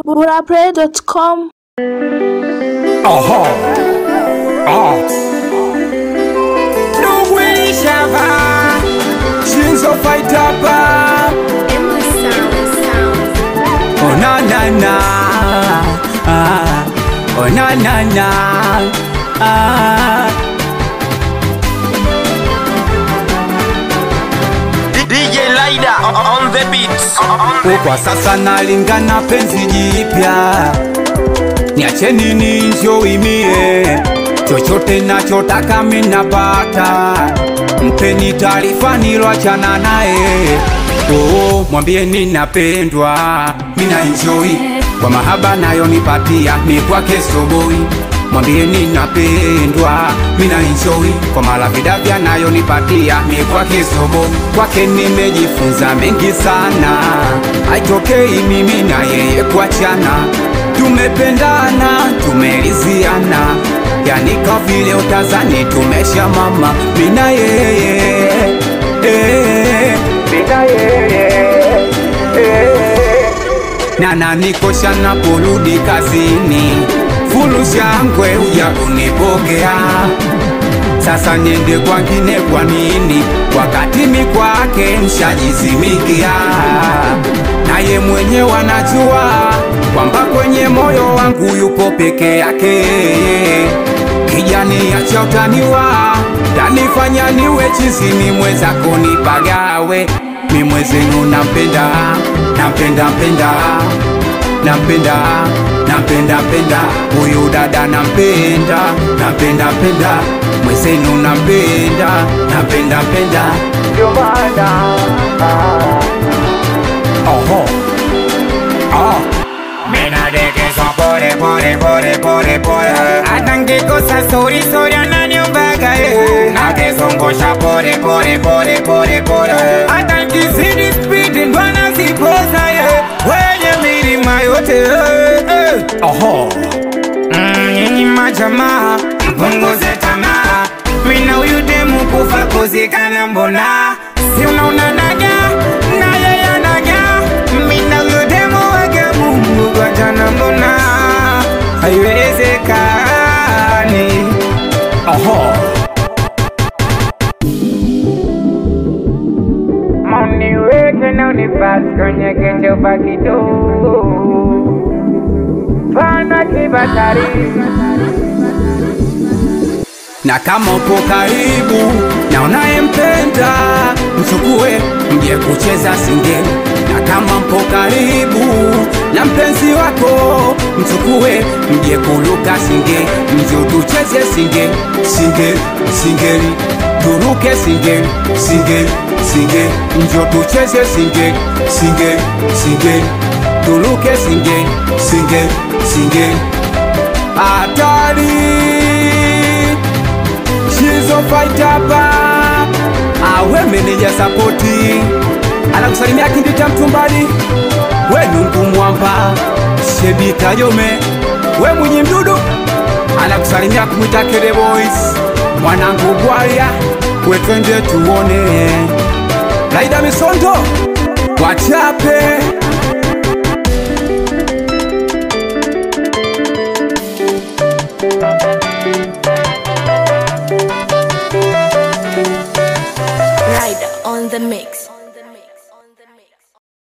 burapray.com Aha. Ah. Nugwili shava. Shinzo fight up. Endless sound, sound. Oh na na na. Ah. Oh na na na. Ah. DJ Lida on the beats. Kwa sasa nalingana penzi jipya, niacheni ninjoimie, chochote nachotaka minapata, mpeni taarifa niloachana naye. Oh, mwambie ninapendwa, mina enjoy kwa mahaba nayo nipatia, ni kwake soboi mwambie ninapendwa, mina enjoy kwa malavidavya nayo nipatia, ni kwake sobo. Kwake nimejifunza mengi sana, haitokei mimi na yeye kuachana, tumependana, tumeliziana, yani kwa vile utazani tumesha mama, mina yeye eh, mina yeye eh na nanikosha naporudi kazini, fulu shangwe huja kunipokea. Sasa niende kwangine kwa nini, wakati mi kwake mshajizimikia? Naye mwenyewe anajua kwamba kwenye moyo wangu yupo peke yake. Kijani acha utaniwa, tanifanya niwe chizi, mi mwenzako nipagawe, mi mwezenu nampenda, nampenda mpenda nampenda nampenda penda huyu dada nampenda nampenda penda mwezenu nampenda nampenda penda ndio maana oho oh. Minadekezwa pole pole pole pole pole hata ngikosa sori sori ananiombaga eh. Nakezongosha pole pole pole pole pole hata nkizidi spidi ndo anazipoza ye wenye milima yote eh, eh. Oho Mm, nyinyi majamaa mpunguze tamaa, mina huyu demu kufa kuzikana, mbona si unaona naga na yeye anaga, mina huyu demu wake Mungu kwa jana, mbona haiwezekani? Oho Moniweke na unipasi kwenye kichupa kidogo pana kibatari na kama upo karibu na unayempenda mchukue mje kucheza singeli na kama mpo karibu na mpenzi wako mchukue mje kuluka singeli njo tucheze singeli singeli singeli turuke singeli singeli singeli njo tucheze singeli singeli singeli tuluke singeli singeli singeli hatari Shizo fight hapa awe meneja sapoti anakusalimia kindi cha mtumbali we nungu mwamba shebi kayome we mwenye mdudu anakusalimia kumwita kele boys mwanangu bwaya we twende tuone laida misondo wachape Rider on the mix.